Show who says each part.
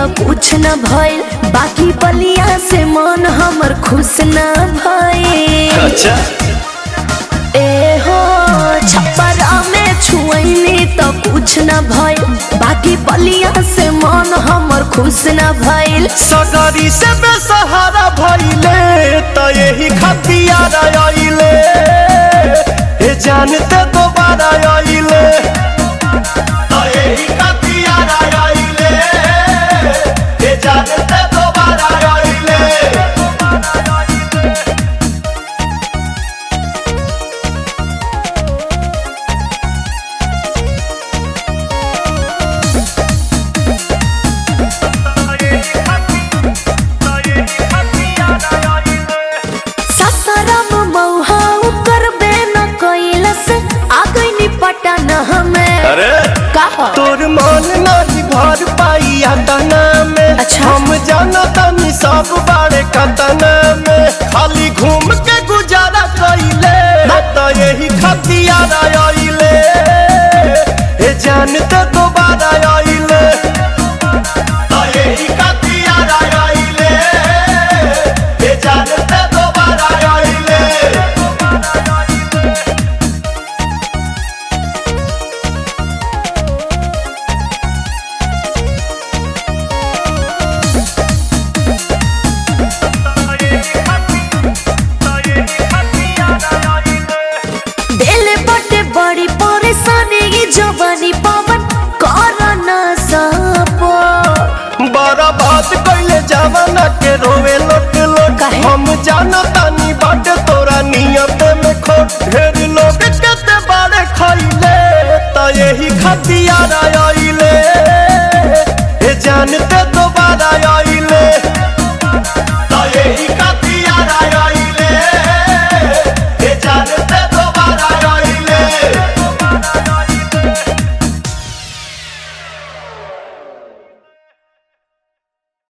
Speaker 1: कुछ न भइल बाकी बलिया से मन हमर खुश न भइल
Speaker 2: अच्छा
Speaker 1: ए हो छपरा में छुअनी तो कुछ न भइल बाकी बलिया से मन हमर खुश न भइल
Speaker 2: सगरी से बेसहारा भइले त यही खतियार आइले ए जानते दोबारा आइले त यही खतियार आइले ए जानते दोबारा आइले
Speaker 1: ससरम मौहा करबे न कैलस आ गइनी पटन हमें
Speaker 2: अरे
Speaker 1: कहा
Speaker 2: तोर मन नहीं घर पाई तना में
Speaker 1: अच्छा।
Speaker 2: हम जाना तनी सब बारे कतना